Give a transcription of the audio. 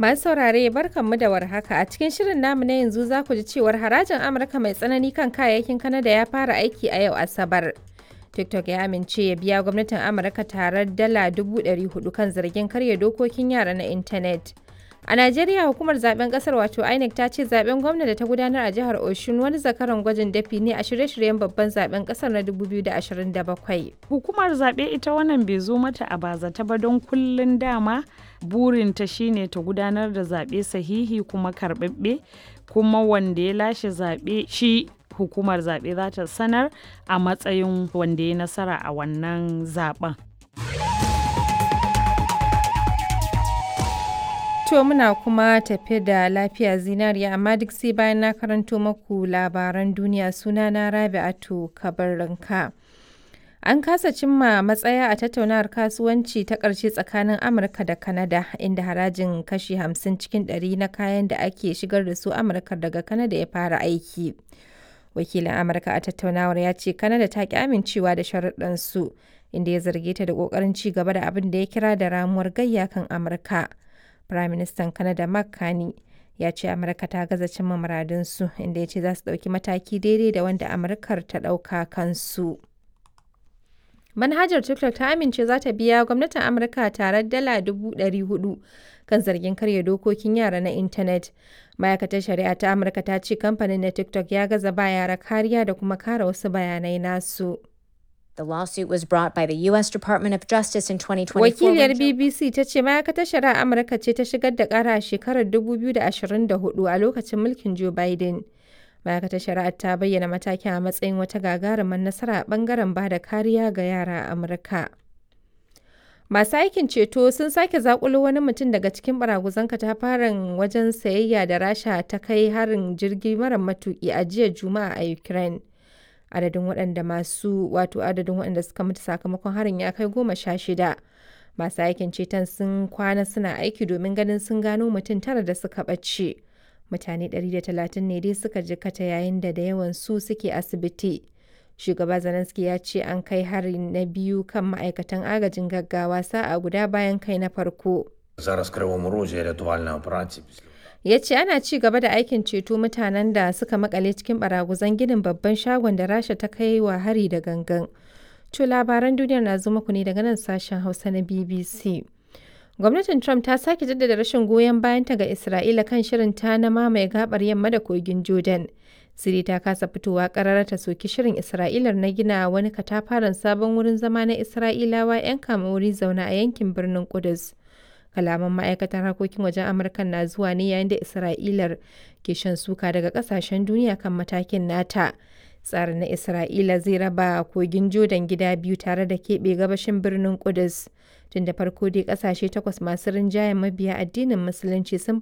Masu saurare barkanmu da warhaka a cikin shirin namu na yanzu za ku ji cewar harajin Amurka mai tsanani kan kayayyakin Kanada ya fara aiki a yau Asabar. TikTok ya amince ya biya gwamnatin Amurka tarar dala 400 kan zargin karya dokokin yara na intanet. A Najeriya hukumar zaben kasar wato INEC ta ce zaben gwamna da ta gudanar a jihar Oshun wani zakaran gwajin dafi ne a shirye-shiryen babban zaben kasar na 2027. Hukumar zaɓe ita wannan bai zo mata a bazata ba don kullun dama burinta shine ta gudanar da zaɓe sahihi kuma karɓaɓɓe kuma wanda ya lashe zaɓe shi hukumar zaɓe za ta sanar a matsayin wanda ya nasara a wannan zaɓen. To muna kuma tafe da lafiya zinariya amma duk sai bayan na karanto maku labaran duniya suna na Rabi'atu Kabarranka. An kasa cimma matsaya a tattaunawar kasuwanci ta ƙarshe tsakanin Amurka da Kanada inda harajin kashi 50 cikin 100 na kayan da ake shigar da su Amurka daga Kanada ya fara aiki. Wakilin Amurka a tattaunawar ya ce Kanada ta ki amincewa da sharuɗan su inda ya zarge ta da ƙoƙarin ci gaba da abin da ya kira da ramuwar gayya kan Amurka. Firaministan Kanada Mark Carney ya ce Amurka ta gaza cimma muradunsu inda ya ce za su ɗauki mataki daidai da wanda Amurkar ta ɗauka kansu. Manhajar TikTok ta amince za ta biya gwamnatin Amurka tare dala hudu kan zargin karya dokokin yara na intanet. Ma'aikatar shari'a ta Amurka ta ce kamfanin na TikTok ya gaza ba yara kariya da kuma kare wasu bayanai nasu. The lawsuit was brought by the U.S. Department of Justice in 2024. Wakiliyar BBC ta ce ma'aikatar shari'a Amurka ce ta shigar da kara a shekarar 2024 a lokacin mulkin Joe Biden. Ma'aikatar shari'ar ta bayyana matakin a matsayin wata gagarumar nasara a bangaren ba da kariya ga yara a Amurka. Masu aikin ceto sun sake zakulo wani mutum daga cikin baraguzan katafaren wajen sayayya da Rasha ta kai harin jirgi mara matuki a jiya Juma'a a Ukraine. adadin waɗanda masu wato adadin waɗanda suka mutu sakamakon harin ya kai goma sha shida masu aikin ceton sun kwana suna aiki domin ganin sun gano mutum tara da suka ɓace mutane 130 ne dai suka jikata yayin da da yawan su suke asibiti shugaba zelensky ya ce an kai hari na biyu kan ma'aikatan agajin gaggawa sa'a guda bayan kai na farko Зараз в Кривому Розі рятувальна операція після ya ce ana ci gaba da aikin ceto mutanen da suka makale cikin baraguzan ginin babban shagon da rasha ta kai wa hari da gangan to labaran duniyar na zo muku ne daga nan sashen hausa na bbc gwamnatin trump ta sake jaddada rashin goyon bayanta ga isra'ila kan shirin ta na mamaye gabar yamma da kogin jordan siri ta kasa fitowa karara ta soki shirin isra'ilar na gina wani katafaren sabon wurin zama na isra'ilawa 'yan wuri zaune a yankin birnin kudus kalaman ma'aikatar harkokin wajen amurka na zuwa ne yayin da isra'ilar ke shan suka daga kasashen duniya kan matakin nata tsarin na isra'ila zai raba kogin jordan gida biyu tare da keɓe gabashin birnin kudus tun da farko dai kasashe takwas masu rinjayen mabiya addinin musulunci sun